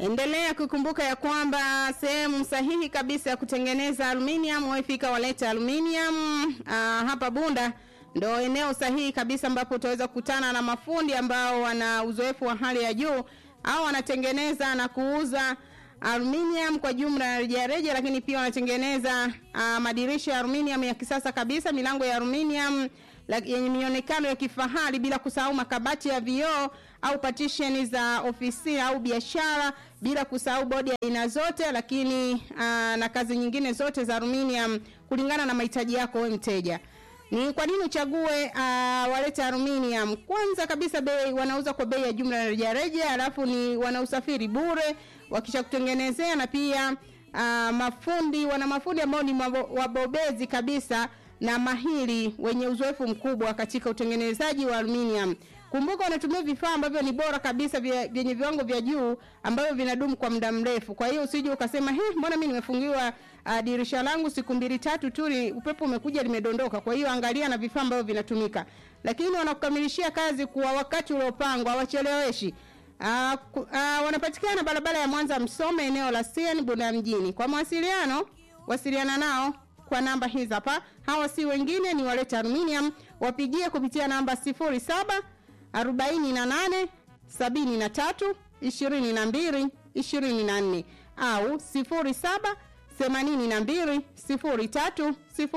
Endelea kukumbuka ya kwamba sehemu sahihi kabisa ya kutengeneza aluminium waifika waleta aluminium uh, hapa Bunda ndo eneo sahihi kabisa ambapo utaweza kukutana na mafundi ambao wana uzoefu wa hali ya juu au wanatengeneza na kuuza aluminium kwa jumla ya rejareja, lakini pia wanatengeneza uh, madirisha ya aluminium ya kisasa kabisa, milango ya aluminium yenye mionekano ya kifahari, bila kusahau makabati ya vioo au partition za ofisi au biashara, bila kusahau bodi ya aina zote, lakini uh, na kazi nyingine zote za aluminium kulingana na mahitaji yako wewe mteja. Ni kwa nini uchague uh, waleta aluminium? Kwanza kabisa bei wanauza kwa bei ya jumla na rejareja, alafu ni wana usafiri bure wakisha kutengenezea, na pia uh, mafundi wana mafundi ambao ni wabobezi kabisa na mahiri wenye uzoefu mkubwa katika utengenezaji wa aluminium. Kumbuka wanatumia vifaa ambavyo ni bora kabisa vyenye viwango vya juu ambavyo vinadumu kwa muda mrefu. Kwa hiyo usije ukasema he, mbona mimi nimefungiwa uh, dirisha langu siku mbili tatu tu upepo umekuja limedondoka. Kwa hiyo angalia na vifaa ambavyo vinatumika, lakini wanakukamilishia kazi kwa wakati uliopangwa, hawacheleweshi. Uh, uh, wanapatikana barabara ya Mwanza Msome, eneo la CN Bunda mjini. Kwa mawasiliano wasiliana nao kwa namba hizi hapa. Hawa si wengine ni waleta aluminium, wapigie kupitia namba 07 48 73 22 24 au 07 82 03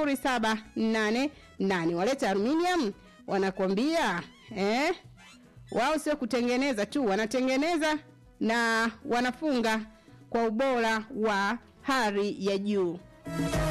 0788. Waleta aluminium wanakwambia eh, wao sio kutengeneza tu, wanatengeneza na wanafunga kwa ubora wa hali ya juu.